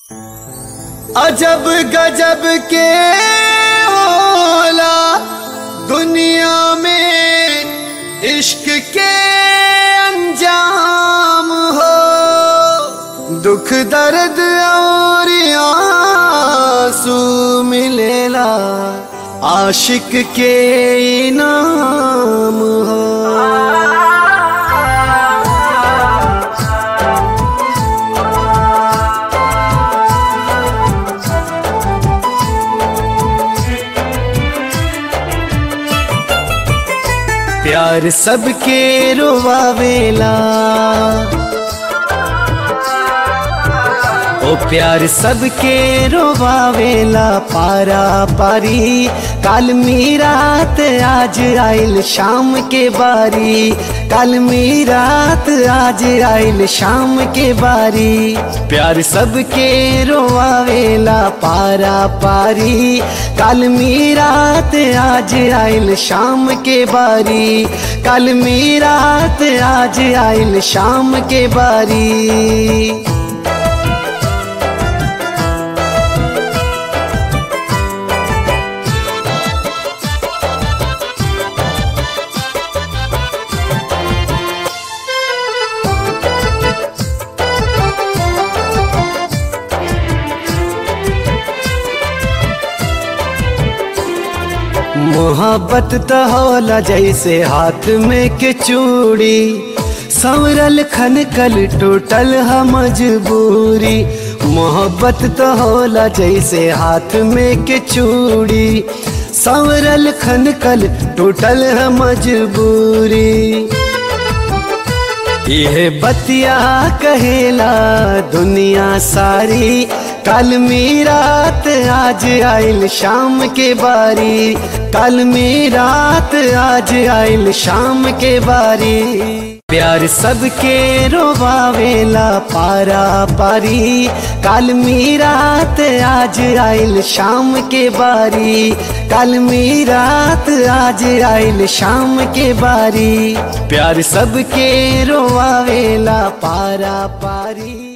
अजब गजब के होला दुनिया में इश्क के अंजाम हो दुख दर्द और आंसू मिलेला आशिक के इनाम हो प्यार सबके रोवावेला ओ प्यार सबके रोवावेला पारा पारी काल मीरात आज आइल शाम के बारी काल मीरात आज आइल शाम के बारी प्यार सबके रोवावेला पारा पारी काल मीरात आज आइल शाम के बारी काल मीरात आज आइल शाम के बारी मोहब्बत तो होला जैसे हाथ में के चूड़ी संवरल खन कल टूटल है मजबूरी मोहब्बत तो होला जैसे हाथ में के चूड़ी संवरल खन कल टूटल है मजबूरी यह बतिया कहेला दुनिया सारी कल मीरात आज आइल शाम के बारी कल मीरात आज आइल शाम के बारी प्यार सबके रोवावेला पारा पारी काल मीरात आज आइल शाम के बारी कल मीरात आज आइल शाम के बारी प्यार सबके रोवावेला पारा पारी